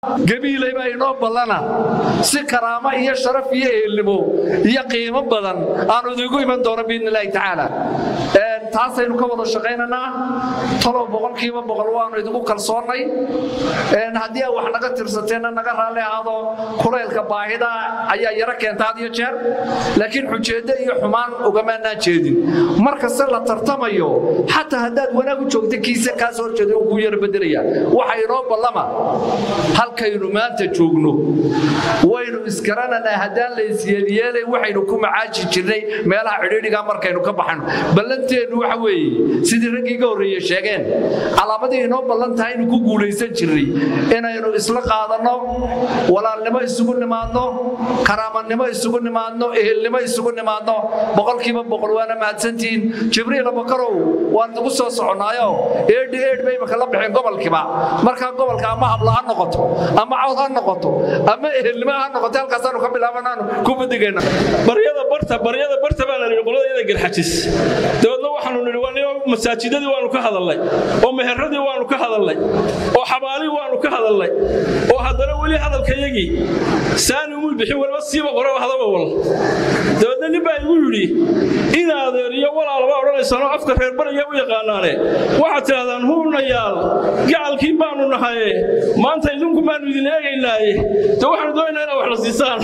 gabiilay baa inoo ballana si karaamo iyo sharaf iyo ehelnimo iyo qiimo badan aanu idigu iman doono biidni illaahi tacaala taasaynu ka wada shaqaynaynaa talow boqolkiiba boqol waanu idigu kalsoonnay haddii aad wax naga tirsateenna naga raalli ahaado kulaylka baahida ayaa yaro keenta had iyo jeer laakiin xujeeddo iyo xumaan ugamaanaan jeedin mar kaste la tartamayo xataa haddaad wanaag u joogta kiisa kaas horjeeda uu kuu yaro bedelaya waxa inoo ballama halkaynu maanta joogno waynu isgarananaa haddaan la isyeelyeelay waxaynu ku macaaji jirnay meelaha cidhiidhiga markaynu ka baxayno ballanteennu waxa weeye sidii raggii ga horreeye sheegeen calaamadii inoo ballan tahay inuu ku guulaysan jirnay inaynu isla qaadanno walaalnimo isugu nimaadno karaamanimo isugu nimaadno ehelnimo isugu nimaadno boqolkiiba boqol waana mahadsantihiin jibriil abakarow waan idigu soo soconnaayo eedhi eedh bay imaka la baxeen gobolkiiba markaa gobolka ama habla ha noqoto ama cawd ha noqoto ama ehelnimo ha noqoto halkaasaanu ka bilaabanaanu ku badigayna baryada barta baryada barta baa la yidhi qolada iyada garxajis dabeedna waxaanu nidhi waa niyo masaajidadii waanu ka hadalnay oo meheradii waanu ka hadalnay oo xabaalii waanu ka hadalnay oo haddana weli hadalkayagii saani umul bixin waliba siiba qora hadaba wal dabeedna nin baa igu yidhi in adeer iyo walaalaba odhanaysanoo afka reer bariya u yaqaanaane waxaad tidhahdaan huunayaal gacalkii baanu nahaye maanta idinku baanu idin eegaynaaye de waxaanu doonaynaa inaad wax la siisaan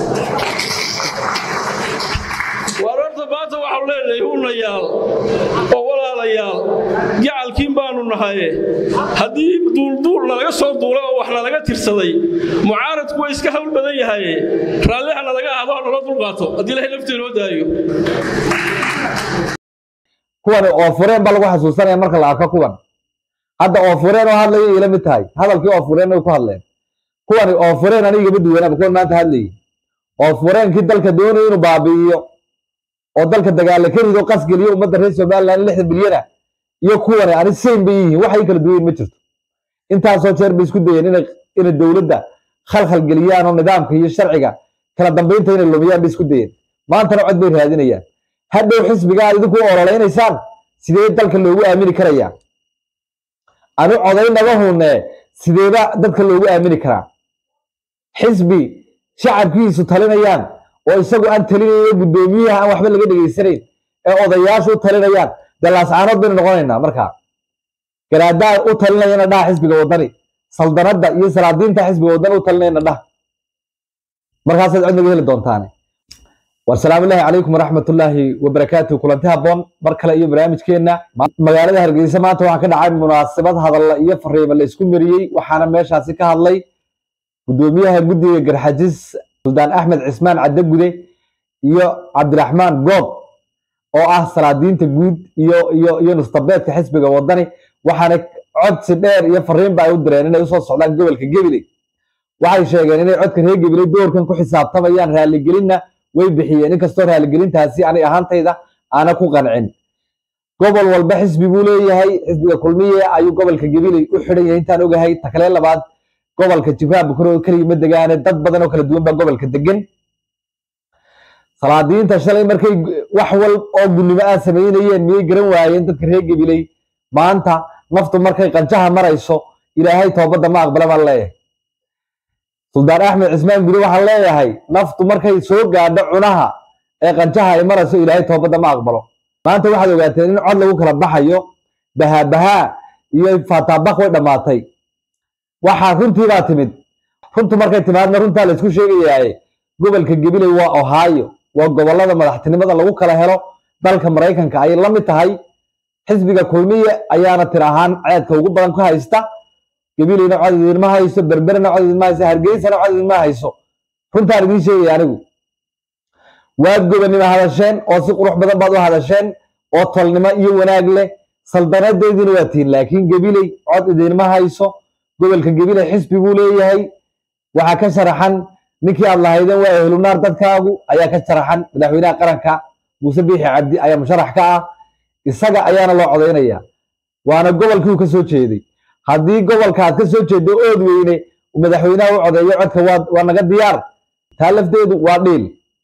waar horta maanta waxaanu leenahay huunayaal oo walaalayaal gacalkiin baanu nahaye haddii duulduul nalaga soo duulay oo wax nalaga tirsaday mucaaradku waa iska hawl badan yahaye raalliha nalaga ahdo ha nala dulqaato haddii ilahay lafteenoo daayo kuwan oo fureen baa lagu xasuusanaya marka la arko kuwan hadda oo fureen oo hadlaya ila mid tahay hadalkii oo fureen way ku hadleen kuwani oo fureen anigama duwanaaba kuwan maanta hadlayay oo fureenkii dalka doonaya inuu baabi'iyo oo dalka dagaala ka rido qasgeliyo ummadda reer somaliland lixdan bilyana iyo kuwani ani sayn bay yihiin waxay kala duwayen ma jirto intaasoo jeer bay isku dayeen inay inay dowladda khalkhal geliyaan oo nidaamka iyo sharciga kala dambaynta inay lumiyaan bay isku dayeen maantana cod bay raadinayaan hadhow xisbiga aad idinku ololeynaysaan sidee dalka loogu aamini karayaa anu codaynaba hunne sideeba dadka loogu aamini karaa xisbi shacabkiisu talinayaan oo isagu aan talinayo guddoomiyaha aan waxba laga dhegaysanayn ee odayaashu u talinayaan dee laascaanood baynu noqonaynaa markaa garaadaa u talinayana dhaha xisbiga waddani saldanadda iyo salaadiinta xisbiga waddani u talinayana dhaha markaasaad cod naga heli doontaane والسلام الله عليكم ورحمة الله وبركاته كلنتها بون مركلة إيو برامج كينا مقالة هرقيسة ما توحا كده عام مناسبات هذا الله إيو فريم اللي اسكو مريي وحانا ماشا سيكا هالله قدوميها قدي قرحجيس سلطان أحمد عثمان عدد قدي إيو عبد الرحمن قوب oo ah salaadiinta guud iyo iyo iyo nustabeedka xisbiga wadani waxaana codsi dheer iyo fariin ba ay u direen inay usoo socdaan gobolka Gabiley waxay sheegeen inay codka reer Gabiley doorkan ku xisaabtamayaan raaligelinna way bixiyeen inkastoo raaligelintaasi anay ahaantayda aana ku qancin gobol walba xisbi buu leeyahay xisbiga kulmiye ayuu gobolka gabiley u xidhan yahay intaan ogahay taklee labaad gobolka jibraan bukaro keliya ma degaane dad badan oo kala duwan baa gobolka degan salaadiinta shalay markay wax wal oo gunnimo ah samaynayeen miyay garan waayeen dadka reer gabiley maanta naftu markay qanjaha marayso ilaahay toobadda ma aqbala baan leeyahay suldaan axmed cismaan gude waxaan leeyahay naftu markay soo gaadho cunaha ee qanjaha ay marayso ilaahay toobadda ma aqbalo maanta waxaad ogaateen in cod lagu kala baxayo bahaa-bahaa iyo faataabak way dhammaatay waxaa runtii baa timid runtu markay timaadna runtaa la isku sheegayaaye gobolka gabiley waa ohio waa gobollada madaxtinimada lagu kala helo dalka maraykanka ayay la mid tahay xisbiga kulmiye ayaana tir ahaan ceedka ugu badan ku haysta gabileyna cod idinma hayso berberena cod idinma hayso hargeysana cod idinma hayso runtaan idiin sheegaya anigu waad gobonnimo hadasheen oo si qurux badan baad u hadasheen oo tolnimo iyo wanaag leh saldanadeediina waa tihin laakiin gabiley cod idinma hayso gobolka gabiley xisbi buu leeyahay waxaa ka sharaxan ninkii aad lahaydeen waa ehlunaar dadkaagu ayaa ka sharaxan madaxweynaha qaranka muuse biixi cabdi ayaa musharax ka ah isaga ayaana loo codaynaya waana gobolkii uu ka soo jeeday haddii gobolka aad ka soo jeedo ood weyne madaxweynaha u codeeyo codka waa waa naga diyaar taa lafteedu waa dhiil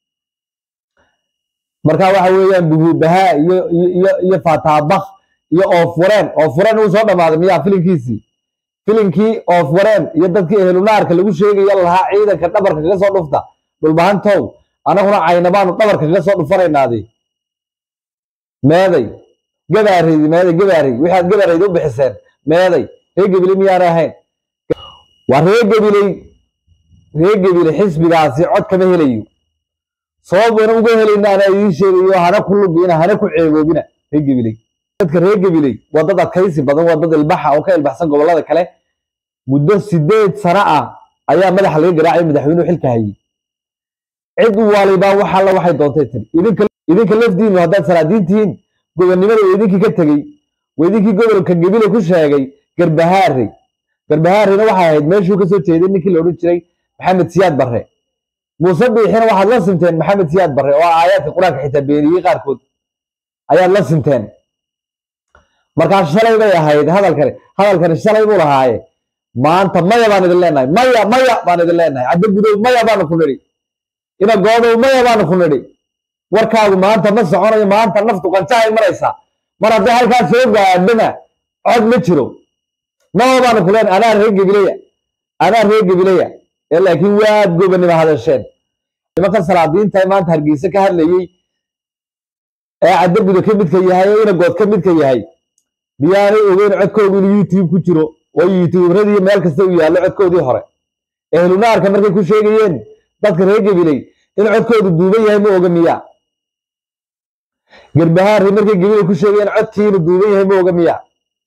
marka waxa weeyaan buhuubahaa iyo iyo iyo faataabak iyo oofureen oofureen uu soo dhammaaday miyaa filinkiisii filinkii oof wareen iyo dadkii ehlunaarka lagu sheegaya lahaa ciidanka dhabarka kaga soo dhufta dhulbahantow anaguna caynabaanu dhabarka kaga soo dhufanaynaadi meeday gabaaraydi meeday gabaaray waxaad gabaaraydi u bixiseen meeday ree gebile miyaanay ahayn waa ree gebiley ree gebile xisbigaasi cod kama helayo sababana uga helayna anaa idiin sheegayo hana ku lugina hana ku ceeboobina ree gebiley dadka ree gebiley waa dad adkaysi badan waa dad ilbaxa oo ka ilbaxsan gobollada kale muddo sideed sano ah ayaa madaxa laga garaacay madaxweynuhu xilka hayay cid walibaa wax alla waxay doontay tiri idinka idinka lafdiinu haddaad salaadiin tihiin gobonnimada waa idinkii ka tegey waa idinkii gobolka gebile ku sheegay garbahaare garbahaarena waxay ahayd meeshuu kasoo jeeday ninkii la odhan jiray maxamed siyaad barre muuse biixina waxaad la sinteen maxamed siyaad barre oo aayaadka qur-aanka xitaa beeniyey qaarkood ayaad la sinteen markaa shalay bay ahayd hadalkani hadalkani shalay buu lahaaye maanta maya baan idin leenahay maya maya baan idin leenahay caddo gudow maya baanu ku nidhi ina goodow maya baanu ku nidhi warkaagu maanta ma soconayo maanta naftu qanjahay maraysaa mar haddii halkaa soo gaadhana cod ma jiro maya baanu ku leenahay anaa reer gebileya anaa reer gebileya ee laakiin waad gobonnimo hadasheen nimanka salaadiinta ee maanta hargeysa ka hadlayey ee caddo gudo ka midka yahay ee ina good ka midka yahay miyaanay ogeyn codkoodu inuu youtube ku jiro oo youtuberadiiyo meel kasta uu yaallo codkoodii hore ehlunaarka markay ku sheegayeen dadka reer gebiley in codkoodu duuban yahay ma oga miyaa garbahaari markay gebiley ku sheegayeen codkii inuu duuban yahay ma oga miyaa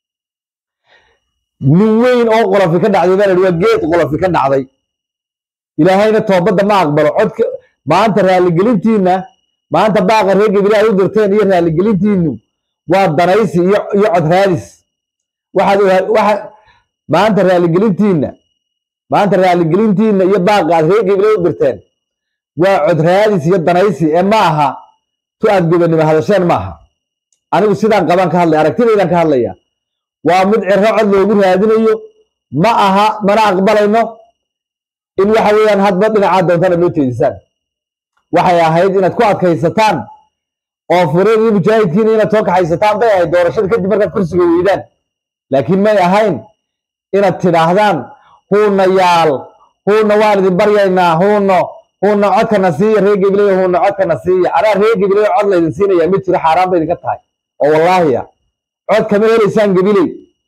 nin weyn oo qolofi ka dhacday baa la waa geed qolofi ka dhacday ilaahayna toobadda ma aqbalo codka maanta raaligelintiinna maanta baaqa reer gebile ay u dirteen iyo raaligelintiinu waa danaysi iyo iyo cod raadis waxaad waxa maanta raaligelintiinna maanta raaligelintiinna iyo baaqa aad reer gebile u dirteen waa cod raadis iyo danaysi ee ma aha tu aad gobonnimo hadasheen ma aha anigu sidaan qabaan ka hadlaya aragtidaydaan ka hadlaya waa mid ciro cod loogu raadinayo ma aha mana aqbalayno in waxa weeyaan hadba dhinacaa doontana loo jeedisaan waxay ahayd inaad ku adkaysataan oo fureen iyo mujaahidkiina inaad soo kaxaysataan bay ahayd doorashada kadib markaad kursiga weydaan laakiin may ahayn inaad tidhaahdaan huuna yaal huuna waan idin baryaynaa huuno huuna codkana siiya reer gebiley huuna codkana siiya anaa reer gebiley cod laydin siinayaa ma jiro xaaraan bay idinka tahay oo wallaahi ah cod kama helaysaan gebiley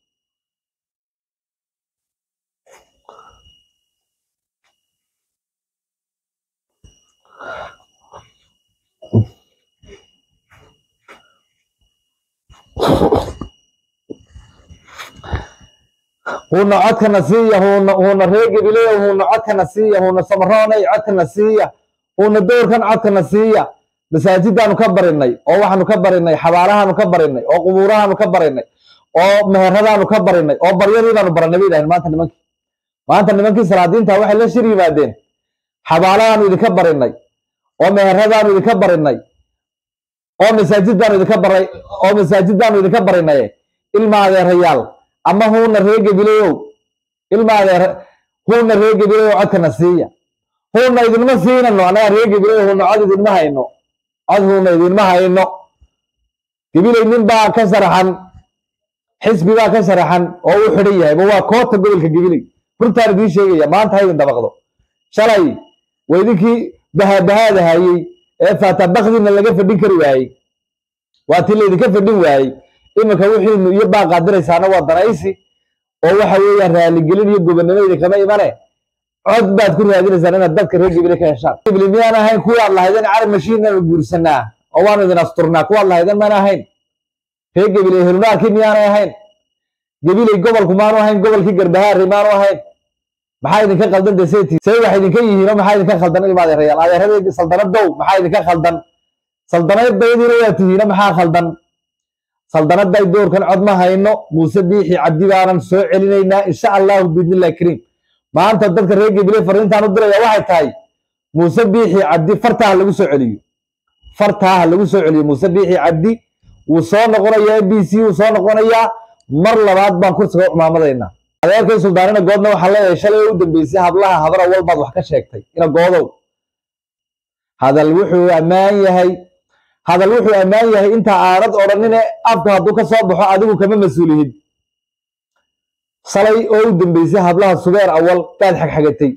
huuna codkana siiya huuna huuna reer gebileyo huuna codkana siiya huuna samaroonay codkana siiya huuna dowrkan codkana siiya masaajidaanu ka barinay oo waxaanu ka barinay xabaalahaanu ka barinay oo qubuurahaanu ka barinay oo meheradaanu ka barinay oo baryadiibaanu baranay bay idhahdeen maanta nimankii maanta nimankii salaadiinta waxay la shir yimaadeen xabaalahaanu idinka barinay oo meheradaanu idinka barinay oo masaajidaanu idinka baray oo masaajidaanu idinka barinay ilma adeerayaal ama huuna reer gebileyow ilma adeer huuna reer gebileyow codkana siiya huuna idinma siinano annaga reer gebileyo huuna cod idinma hayno cod huuna idinma hayno gebiley nin baa ka sharaxan xisbi baa ka sharaxan oo u xidhan yahay ma waa koota gobolka gebiley runtaan idiin sheegaya maanta ha idin dabaqdo shalay waa idinkii bahabahaada hayey ee faatabakdiina laga fadhin kari waayey waa tii laydinka fadhin waayey iminka wixiinu iyo baaqaad diraysaana waa danaysi oo waxa weeyaan raaligelin iyo gobonnimo idinkama imane cod baad ku raadinaysaan inaad dadka reer gebile ka heshaan gebile miyaan ahayn kuwaad lahaydeen carab mashiinaanu guursanaa oo waanu idin asturnaa kuwaad lahaydeen maan ahayn reer gebile helunaarkii miyaanay ahayn gebiley gobolku maanu ahayn gobolkii garbahaari maanu ahayn maxaa idinka khaldan deseti say wax idinka yihiino maxaa idinka khaldan ilma adeerayaal adeeradii saldanadow maxaa idinka khaldan saldanadaydiina waa tihiino maxaa khaldan saldanaday doorkan cod ma hayno muuse biixi cabdi baanan soo celinaynaa insha allahu biidnillahi kariim maanta dadka reer gebile fariintaan u diraya waxay tahay muuse biixi cabdi fartaa ha lagu soo celiyo fartaa ha lagu soo celiyo muuse biixi cabdi wuu soo noqonayaa m b c wuu soo noqonayaa mar labaad baan kursiga u cumaamadaynaa adeerkay suldaanina goodna waxaa leeyahay shalay u dambeysay hablaha habara walbaad wax ka sheegtay ina goodow hadal wuxuu ammaan yahay hadal wuxuu ammaan yahay inta aanad odhanine afka hadduu ka soo baxo adigu kama mas-uulihid salay oo u dambeysay hablaha subeer awal baad xagxagatay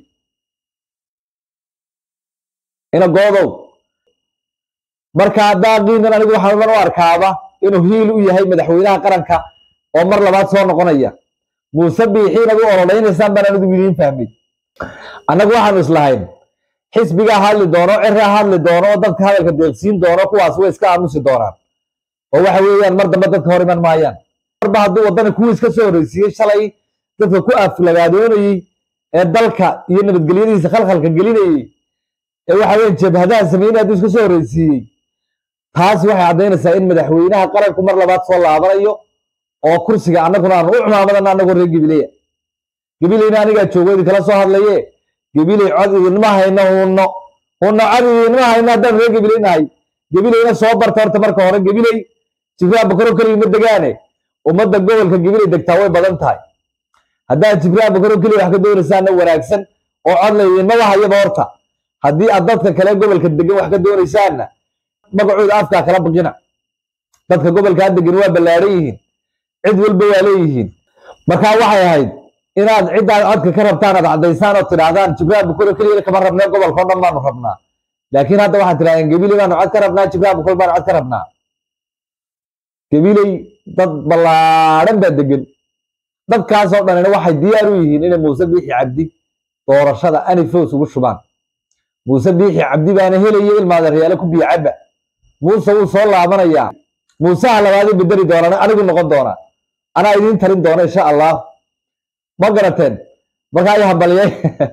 ina goodow marka daaqiinan anigu waxaan u arkaaba inuu hiil u yahay madaxweynaha qaranka oo mar labaad soo noqonaya muuse biixiinad u ololeynaysaan baan anigu idiin fahmay annagu waxaanu islahayn xisbigaa hadli doono ciraa hadli doono oo dadka hadalka deeqsiin doono kuwaas way iska aamusi doonaan oo waxa weeyaan mar dambe dadka hor iman maayaan marba hadduu waddani kuwii iska soo horreysiiyey shalay dadka ku aflagaadoonayey ee dalka iyo nabadgelyadiisa khalkhalka gelinayey ee waxa weeyaan jabhadaha sameynaya hadduu iska soo horreysiiyey taas waxay caddaynaysaa in madaxweynaha qaranku mar labaad soo laabanayo oo kursiga annaguna aanu u cumaamadana annagoo reer gebileya gebileyna anigaa joogo idinkala soo hadlaye gebiley cod idinma hayno hunno hunno cod idinma hayno haddaan reer gebileynahay gebileyna soo barta horta marka hore gebiley jibraan bakaro keliya uma degaane ummadda gobolka gebiley degtaa way badan tahay haddaan jibraan bakaro keliya wax ka doonaysaana wanaagsan oo cod la idinmaba hayaba horta haddii aad dadka kale gobolka degan wax ka doonaysaanna magacooda afkaa kala baqina dadka gobolkaa degan waa ballaadhan yihiin cid walba waa leeyihiin markaa waxay ahayd inaad ciddaad codka ka rabtaan aad caddaysaan oo tidhaahdaan jibraan bukuro keliya kama rabnee gobolka o dhan baanu rabnaa laakiin hadda waxaad tidhahdeen gebiley baanu cod ka rabnaa jibraan bukuro baanu cod ka rabnaa gebiley dad ballaadhan baa degan dadkaasoo dhanina waxay diyaar u yihiin inay muuse biixi cabdi doorashada anifos ugu shubaan muuse biixi cabdi baana helaya ilmaadeeryaale ku biyo cabba muuse wuu soo laabanayaa muuseha labaadii bedeli doonaan anigu noqon doonaa anaa idiin tarin doona insha allah ma garateen markaa i hambaliyay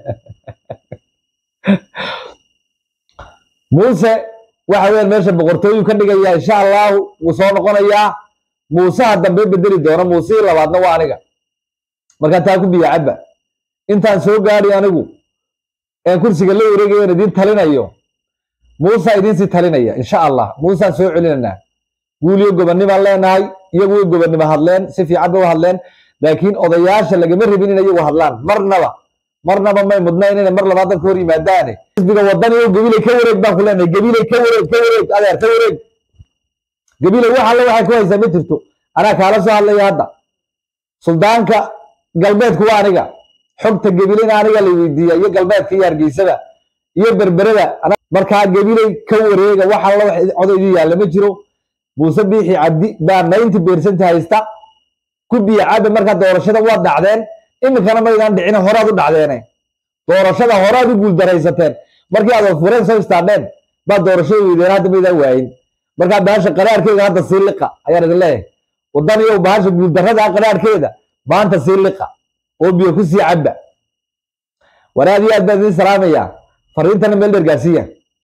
muuse waxa weyan meesha boqortooyu ka dhigayaa insha allahu wuu soo noqonayaa muuseha dambe bedeli doona muusihii labaadna waa aniga markaa taa ku biyo cabba intaan soo gaadhi anigu een kursiga la wareegayo in idiin talinayo muusa idiinsii talinaya insha allah muusaan soo celinanaa guuliyo gobonnibaan leenahay iyagu way gobonnimo hadleen si fiican bay u hadleen laakiin odayaasha lagama rabin inay iyagu hadlaan marnaba marnaba may mudnayn inay mar labaad dadka hor yimaadaane xisbiga wadani o gabiley ka wareeg baan ku leenahay gabiley ka wareeg ka wareeg adeer ka wareeg gabiley wax alle waxay ku haysaa ma jirto anaa kaala soo hadlaya hadda suldaanka galbeedku waa aniga xogta gabileyna aniga la weydiiya iyo galbeedka iyo hargeysada iyo berberada markaa gabiley ka wareega wax alla wax codaydii yaalla ma jiro muuse biixi cabdi baa ninety percent haysta ku biyo cabbe markaa doorashada waad dhacdeen iminkana maydaan dhicin horaad u dhacdeene doorashada horaad u guuldaraysateen markii aad fureen soo istaadheen baad doorashada weydeen hadda maydaan waayin markaa bahasha qaraarkeeda hadda sii liqa ayaan idin leeyahay wadaniyow bahasha guuldarrada qaraarkeeda maanta sii liqa oo biyo ku sii cabba war aad iyo aad baan idin salaamayaa fariintana meel dheer gaarsiiya